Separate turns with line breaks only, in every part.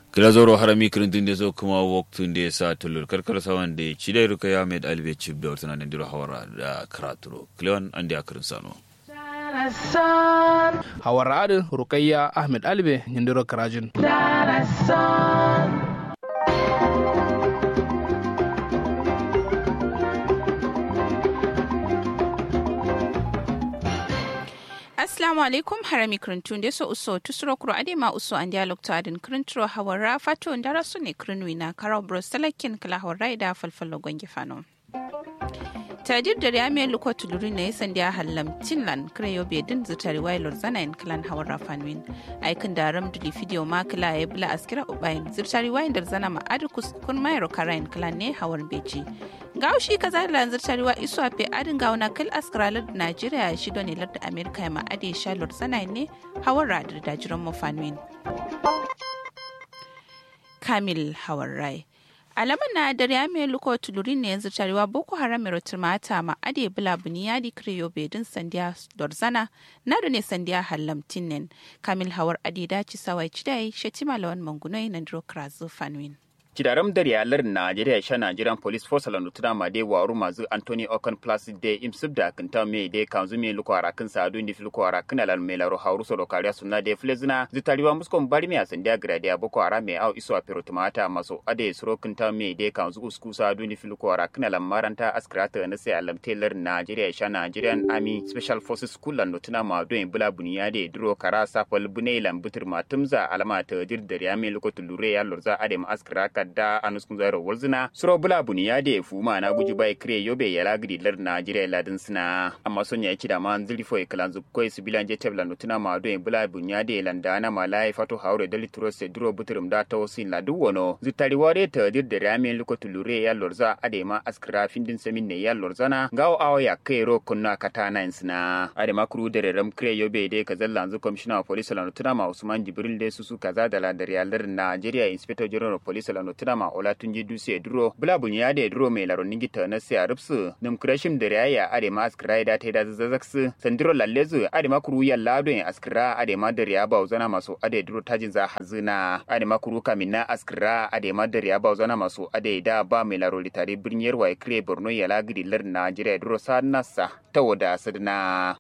kila zoro harami kirintin da zo kuma waktun da ya sa tulur karkar sawan da ci da ruka ya mai albe cib da wata nan diro hawara da karaturo kilewan an da akirin sano
hawara adin rukayya ahmed albe nyindiro karajin
Assalamu alaikum harami krintun da so uso tusuro kuro ade ma uso an dialog to adin krintro hawara fato ndara su ne krinwi na karau bros talakin kala hawara da falfalo gwangi fano. tadir da ya mai luko tuluri na yasan da hallam tinlan kreyo be din zutari wailor zana in klan hawar rafanwin aikin da ram duli video ma kala ya bula askira ubayin zutari wayin da zana ma adikus kun mayro karayin klan ne hawar beji gaushi kaza da zutari wa isu ape adin gauna kal askiralar da najeriya shi ne larda amerika ya ma ade shalor zana ne hawar radar da jiran mafanwin kamil hawar rai alaman na dare ya mai luko tulurin ne yanzu tarewa boko haram mai mata ma ade bula buniyadi kriyo bedin sandiya dorzana na da ne sandiya hallamtin nen kamil hawar ade daci sawai cidai shetima lawan mangunai na dro krazu fanwin
Kidaram da riyalar Najeriya sha Nigerian Police Force la nutuna ma de waru mazu Anthony Ocon Placid de imsub da kinta me de kanzu me luko arakin sa adu ndi filko arakin alal me laro hauru so kariya sunna de flezina zitariwa muskon bari me asandia gradia boko ara me au iso apero tumata maso ade suro kinta me de kanzu usku sa adu ndi filko arakin alal maranta askrata na sai alam tailor Najeriya sha Nigerian Army Special Forces School la nutuna ma do bula buniya de duro kara safal bune lambutur matumza alama ta dir da riya me luko tulure ya lurza ade ma askraka da anuskun zaro walzina suro bula buni ya da fuma na guji bai kire yobe ya lagri lar Najeriya ladin sina amma son ya kida man zili fo kalan zu koi su bilan je tebla nutuna ma do bula buni ya da landa na malai fato haure dali turo se duro buturum da to sin la du wono zutari ware ta dir da ramen luko tulure ya lorza ade ma askra findin semin ne ya lorzana gawo awo ya kai ro kunna kata na sina ade ma kuru da ram kire yobe de kazalla zu commissioner of police la nutuna ma Usman Jibril de susu kaza da la da riyalar Najeriya inspector general of police la nutuna ma ola tunji duse duro bula bunya da duro mai laro ningi ta na siya rupsu nim krashim da raya ade ma askira da ta da zazzaksu sandiro lallezu ade ma kuru ya lado ya askira ade ma da riya ba zana masu ade duro tajin za hazina ade ma kuru kamin na askira ade ma da riya ba zana masu ade da ba mai laro litare birniyar wa kire borno ya lagidi lar najeriya duro sa nasa ta wada sadna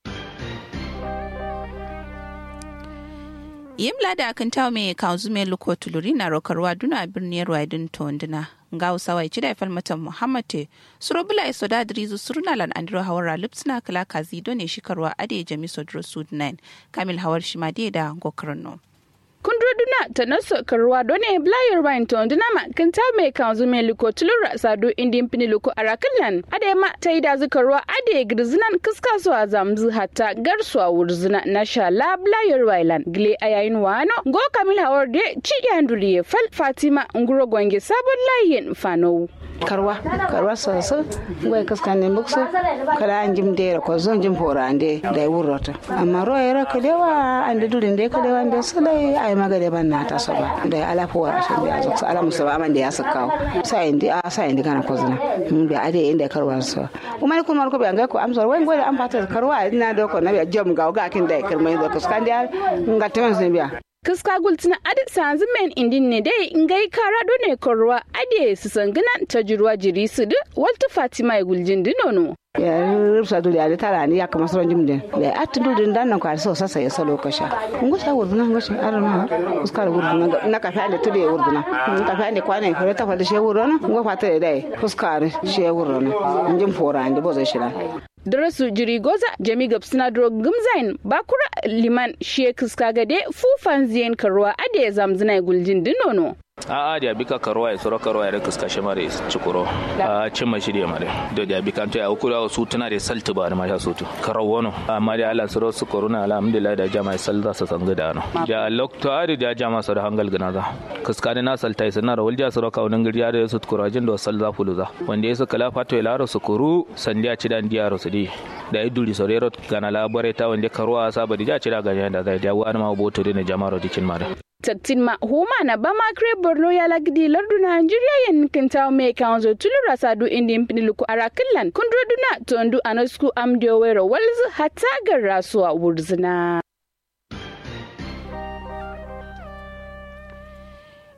yimla da akan tawo mai kanzu mai luko tuluri na rokarwa duna birniyar wadin tonduna nga usawai chida ifal mata muhammad surobula iso da drizu suruna lan andro hawara lipsna kala kazi done shikarwa ade jami sodro sud 9 kamil hawar shimade da gokarno
kundroduna ta naso karwa done blayar wine to nduna ma kan ta me kan zu me liko tulura sadu indin pini liko arakallan ade ma ta yi da zukarwa ade girzinan kiska su a zamzu hatta garsu a wurzuna na sha la blayar wine gile ayayin wano go kamil hawar de ci yanduriye fal fatima nguro gwange sabon layin fano
karwa karwa soso ngoy kaskane muksu kala anjim de ko zon jim fora ande da wurrota amma ro era kalewa ande dulin de kalewa ande sale ay magade ban nata soba da ala fo wara so biya zo ala musa ba amande ya sakaw sai indi a sai indi kana kozna mun bi ade inda karwa so umar kun mar ko be ngai ko am so wai ngoy am fata karwa ina do ko na bi jom ga ga kin da kirmai do kaskande ngatemen sen biya
kiska gultina adi sanzu men indin ne dai ngai kara do ne korwa adi su sangana ta jirwa jiri su du walta fatima guljin dinono
ya rubsa dole ya tara ni ya kama sauran jimden da atti dole dan nan kwari so sasa ya salo kasha ngo sa wurduna ngo sa arana kuskar wurduna na ka fa'ale tude wurduna ka fa'ale kwane ko ta fada she wurduna ngo fata dai kuskar she wurduna njim fora ande bozo shira
darasu jiri goza jami gab suna duro gumzain bakura liman shekus kagade fufan ziyan karuwa ade zamzina guljin dinono
a a da bika karuwa ya soro karuwa ya rika kashe mare cikuro a cin mashi da mare da da bika to ya ukura su tana da saltu ba da masha sutu karau wono amma da Allah soro su koruna alhamdulillah da jama'a sal za su sanga da no da lokto ari da jama'a soro hangal gana za kaskani na saltai sana da walja soro ka wannan gari da su kurajin da sal za fuluza wanda yasu kala fato ya laro su kuru sandiya ci dan diya su di da ya duri sorero gana labare ta wanda karuwa saba da ja ci da ganyen da zai da wani ma boto da jama'a dikin mare
tattin ma huma na ba ma kre borno ya lagdi lardu nigeria yen kinta me kanzo tulura sadu indi mpini luku arakilan kundro duna tondu anasku amdio wero walzu hatta garrasuwa wurzina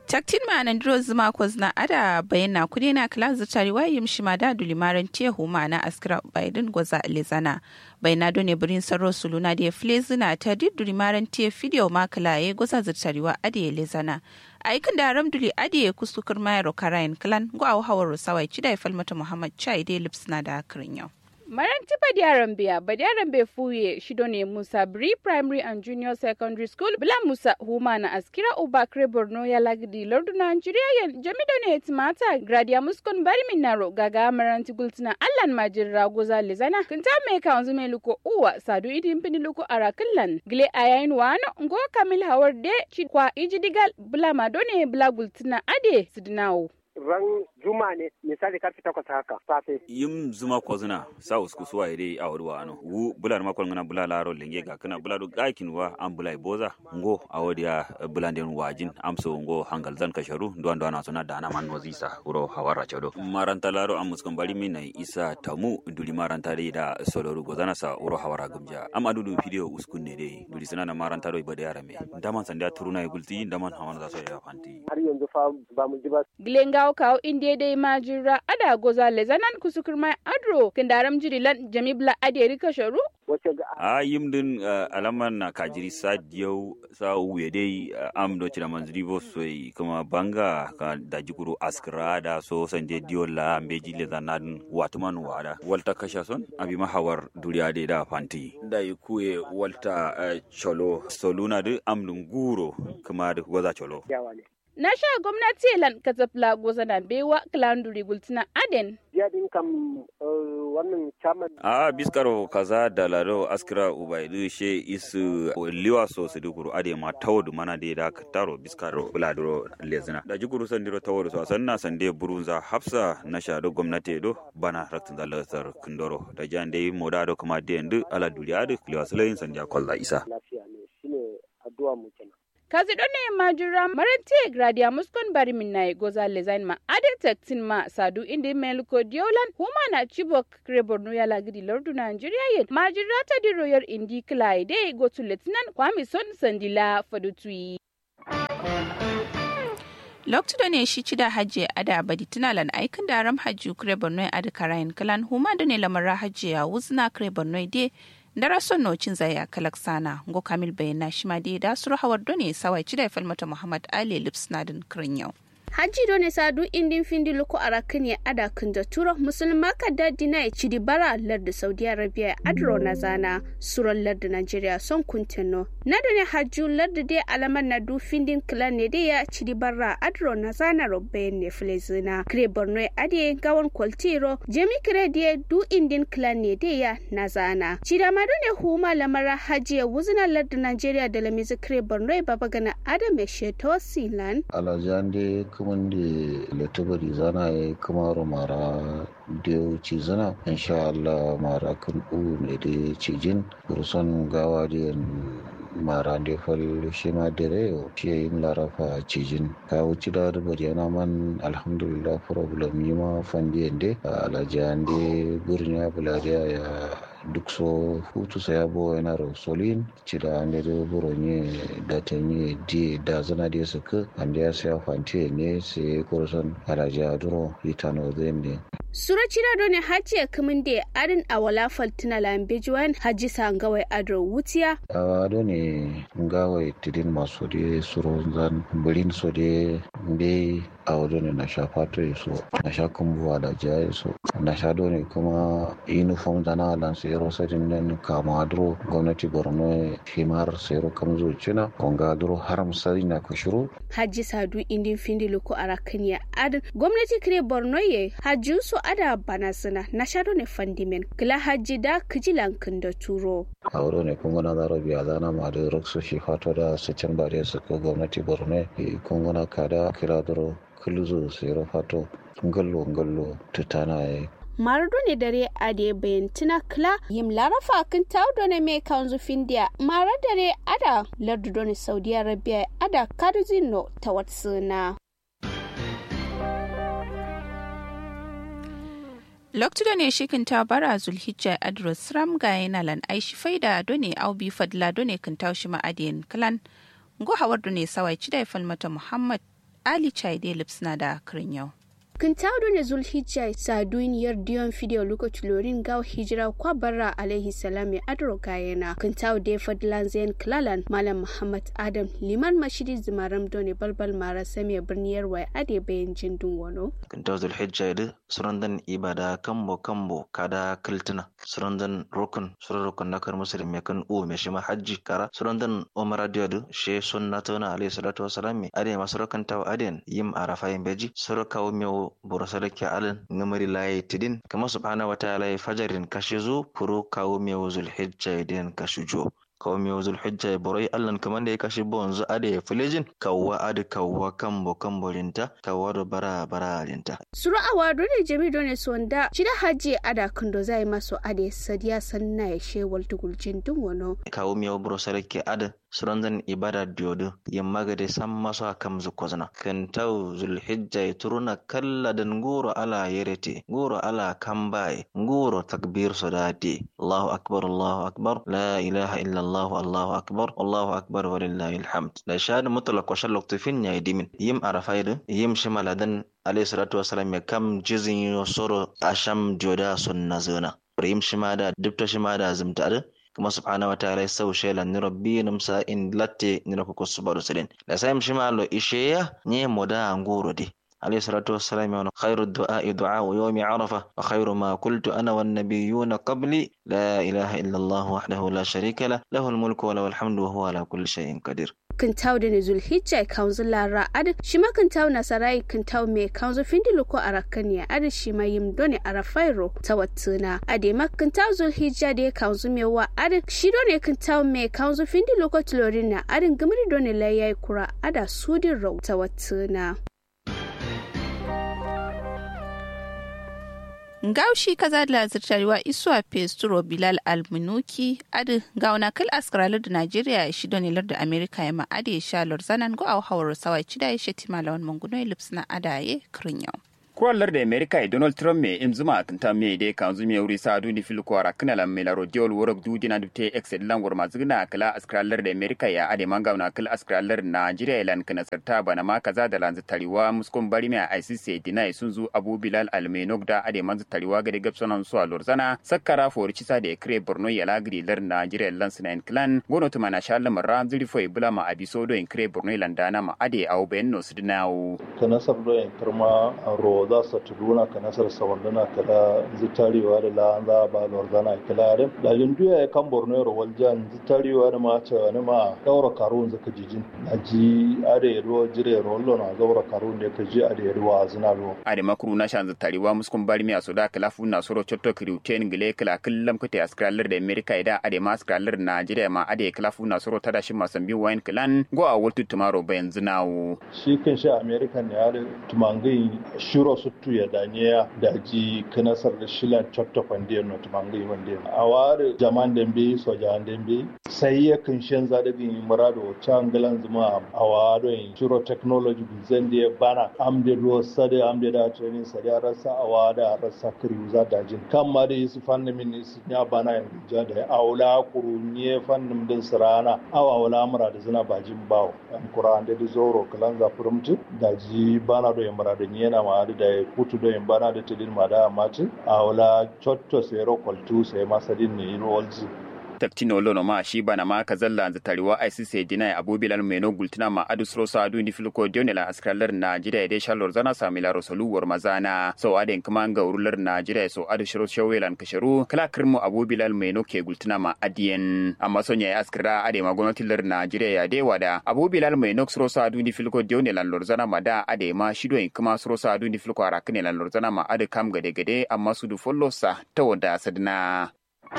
taktin ma nan dro zuma ko zna ada bayana kudi na kala zutari wa yim shima da dulimaran tehu ma na askira biden goza lezana bayana do ne birin saro suluna da flezina ta di dulimaran te video ma kala ye goza zutari wa ade lezana aikin da ramduli ade kusukar mayaro karayin klan go aw hawar sawai chida falmata muhammad chai de lipsna da akrin yau
Maran tipa diaran biya ba diaran bai fuye shido ne Musa Bri Primary and Junior Secondary School bila Musa Huma na askira Ubakre Borno ya lagdi lordu Nigeria yan jamido ne timata gradia muskon bari minaro gaga maran tigultina allan majin ragoza lizana kinta me ka wanzu me luko uwa sadu idin pini luko arakillan gile ayayin wano ngo kamil hawar de ci kwa ijidigal bila madone bila gultina ade sidinawo.
ran juma ne misali karfe takwas haka safe.
yim zuma ko zina sa usku suwa ide a wuri wa ano wu bular makon ngana bula laro lenge ga kana bula do gakin wa an bulai boza ngo a wadi ya bulan den wajin amso ngo hangal zan kasharu ndo ndo na suna dana man wazisa wuro hawara chado maranta laro am muskan bari min na isa tamu duli maranta dai da soloru gozana sa wuro hawara gumja am adudu video uskun ne dai duli suna na maranta do ibada yara me daman sanda turuna gulti daman hawan za so ya fanti
har yanzu fa ba mu ji ba
Glengaw kawo inde dai majira ada goza lezanan kusukur mai adro kindaram jirilan jamibla ade rika sharu
wace ga
a yim din alaman na kajiri sa diyau sa wuye dai am do cira manzuri bo soy kuma banga ka da jikuru askra da so sanje diyo la ambe jile da nan watuman wada walta kasha son abi mahawar duriya dai da fanti da kuye walta cholo soluna de am dun guro kuma da goza cholo
yawa ne
na sha gwamnati lan katafla goza na bewa klanduri gultina aden
jiya din kam wannan chairman
a biskaro kaza da lado askira ubaidu she isu liwa so su dukuru ade ma tawdu mana de da taro biskaro buladuro lezina da jikuru sandiro tawdu so sanna sande burunza hafsa na shado gwamnati do bana raktin da lasar kundoro da jande moda do kuma de ndu ala duriya de liwa sulayin sanja kolla isa
lafiya ne shine addu'a mu kenan
kazi ne majira marante gradia muskon bari minna goza lezain ma ade taktin ma sadu indi melko diolan huma na chibok kreborno ya lagidi lordu nigeria yen majira ta di royal indi klaide go to letnan kwami son sandila fadutui
lokacin ne shi cida hajji ada abadi tunalan aikin da ram hajji kure borno ada karayin kalan huma da ne lamara hajji ya wuzna kure borno de dara son nocin zaya kalak sana ngo kamil bayana shi ma de da suru hawar done sawai cida falmata muhammad ali lips nadin kirin yau
hajji do ne sadu indin findi luko arakin ya ada kinda turo musulma ka daddi na ya cidi bara lardi saudi arabia adro na zana suron lardi nigeria son kuntino na da ne hajju lardi dai alamar na du findin kilan ne dai ya cidi bara adro na zana robbe ne filezina kire borno ya ade gawan kwaltiro jemi kire dai du indin kilan ne dai ya na zana cida ma do ne huma lamara hajji ya wuzina lardi nigeria da lamizi kire borno ya baba gana adam ya sheto silan
alajande kumunde letubari zana ya kamaro mara da ci zana insha Allah mara kan u ne da cijin kurson gawa da mara da fal shi ma dare shi yin larafa cijin ka wuce da bari yana man alhamdulillah problem yi ma fandi yande alajande burnya bulariya ya duk so hutu sa yabo yana rosolin cida ande do buronye da tenye di da zana di suka ande ya sa fanti ne se korson alaja duro itano zende
Sura cira do ne haji ya kamun da arin a wala faltina lambe juwan haji sangawai adro wutiya.
awa do ne ngawai tidin maso de suro zan bulin so de be awa do ne na sha fato so na sha kumbuwa da jaye so na sha do ne kuma uniform zana lan sero sadin nan kama duro gwamnati borno himar sero kamzo cina konga duro haram sari na kushuru
Haji sadu indin findi luko arakan ya adin gwamnati kire borno ye haji su ada bana suna na sha do ne fandimen kila haji da kijilan da turo.
a wuro ne kun gana zaro biya zana ma da rokso shi fato da su can ba da su ko gwamnati borno kun gana kada kira duro kuluzo sero fato ngallo ngallo tutana ya
Marudu ne dare a da bayantina kila yim larafa kan taudo ne mai kanzu findiya mara dare ada lardu ne saudi arabia ada karzino ta watsuna.
lokacin ne shikin ta bara zulhijja adros ram ga yana lan aishi faida done aubi fadla done kan taushi ma'adiyan kalan go hawar done sawai cidai falmata muhammad ali chaide lipsna da kirin yau
Kintaudo ne Zulhijja saduniyar diyon fideo lokaci lorin gaw hijira kwa barra alaihi salam ya adro kayena. Kintau de fadlan zain klalan Malam Muhammad Adam liman mashidi zimaram doni balbal mara sami birniyar wai ade bayan jindun wano.
Kintau Zulhijja yadi surandan ibada kambo kambo kada kiltina surandan rukun suran rukun nakar muslim ya kan u me shima hajji kara surandan umara diyadu she sunnatuna alaihi salatu wasalam ade masarakan taw aden yim arafa yin beji surakawo mewo boro sadake alan ngamari laye tidin kama subhanahu wa ta'ala fajarin kashizu puru kawo mewo zulhijja den kashujo kawo mewo zulhijja borai allan kaman da ya kashi bonzu ade ya filejin kawwa ade kawwa kambo kambo rinta kawwa do bara bara rinta
Suru awa dole jami dole sonda shida haji ada kundo zai maso ade sadiya sanna ya shewal tugulcin dun wano.
kawo mewo boro sadake ada surandan ibada diodo yamma gade san maso a kam zukozna kan tau zulhijja ya turuna kalla dan nguro ala yerete nguro ala kambaye nguro takbir sodade allahu akbar allahu akbar la ilaha illa allah allahu akbar allahu akbar walillahi alhamd da shahada mutlaq wa shallaq tufin ya dimin yim arafaidu yim shimaladan alayhi salatu wasalam ya kam jizin yo soro asham joda sunna zona yim shimada dubta shimada zumta kuma subhanahu wataala sau shela ni rabbi numsa in latte ni rako ko subaru sidin da sai mi shima lo isheya nye moda nguro di عليه الصلاة والسلام يقول خير الدعاء دعاء يوم عرفة وخير ما قلت أنا والنبيون قبلي لا إله إلا الله وحده لا شريك له له الملك وله الحمد وهو على كل شيء قدير
Kintau da ne Zulhijja kanzu lara adi shima kintau nasarai kintau me kanzu findi loko arakaniya adi shima yim doni arafairo tawattuna adi ma kintau Zulhijja da kanzu me wa adi shi doni kintau me kanzu findi loko tulorina adi gumri doni layai kura ada sudin rau tawattuna.
Gaushi kaza da zirtarewa isuwa Pesturo Bilal Almunuki adi gauna kal askralar da Najeriya shi don ilar da Amerika ya ma'ade sha lorzanan go au hawar sawai cida ya sheti malawan mangunoi lips na adaye kirin yau.
kuwallar da america e donald trump me im zuma tanta me de kan zumi wuri sa du ni fil kwara kana la me la rodiol worok du dina dubte excel langor ma zigna kala askralar da america ya ade manga na kala askralar nigeria lan kana sarta bana ma kaza da lanzu tariwa muskon bari me icc dina sun zu abu bilal almenok da ade manzu tariwa ga de gapsonan su alorzana sakkara for cisa da kre borno ya lagri lar nigeria lan sunan clan gono tuma na shallam ram zuri foi bula ma abisodo in kre borno landana ma ade au benno sudnawo
kana sabdo en karma ro za su tuduna ka nasar sawanduna kala zitarewa da la za ba lordana kala da da jinduya ya kan borno ro waljan zitarewa da ma ce wani ma daura karun zaka jijin aji ade ro jire ro na daura karun ne ka ji ade ro azna ro
ade makuru na shan zitarewa muskun bari mi asoda kala fu na soro chotto kriuten gile kala kullam kute askralar da america ida ade ma askralar najeriya ma ade kala fu na soro tada shi masambi wine clan go a wultu tumaro bayan zinawo
shi kan shi american ne ya tumangai shiro suttu ya danye da ji kanasar da shilan chotto kwande no tumangai wande a ware jaman dembe so jaman dembe sai ya kan shan zada bin murado changalan zuma a wado in shiro technology zan da bana amde do sade amde da training sade rasa a wada rasa kriuza da jin kan ma da su fannin min su ya bana in ja da aula kurunye fannin din sirana awa wala mura da zina bajin bawo an kuran da zoro kalan za furumtu da ji bana do yamara da yana ma da kutu do yambana da tilin ma da maci a wala chotto sai ro kwaltu sai masadin ne iro walji
taktino lono ma shi bana ma ka zalla za tariwa ICC dina abu bilal meno gultina ma adu sro sa adu ni filko dionela askralar Najeriya de shalor zana samila rosolu war mazana so aden kuma ga urular Najeriya so adu shiro shawelan kasharu kala kirmu abu bilal meno ke gultina ma adiyen amma sonya ya askra ade ma gwamnatin lar Najeriya ya de wada abu bilal meno sro sa adu ni filko dionela lor zana ma da ade ma shido kuma sro sa adu ni filko arakne lan lor zana ma ade kam gade gade amma su du follow sa ta wada sadna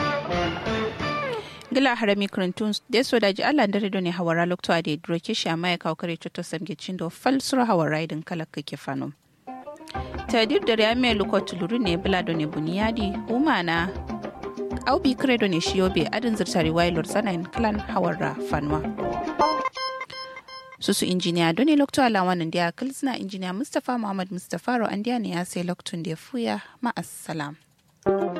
gila harami krantun da so daji Allah da redo ne hawara lokto ade droke shi amma ya kawo kare to samge cindo fal sura hawara idan kala kake fano tadir da ya mai luko tuluru ne bulado ne buniyadi umana aubi kredo ne shiyobe adin zirtari wailor sanayin clan hawara fanwa susu injiniya doni lokto ala wannan dia kilsna injiniya mustapha muhammad mustapha ro andiya ne ya sai loktun da fuya ma assalam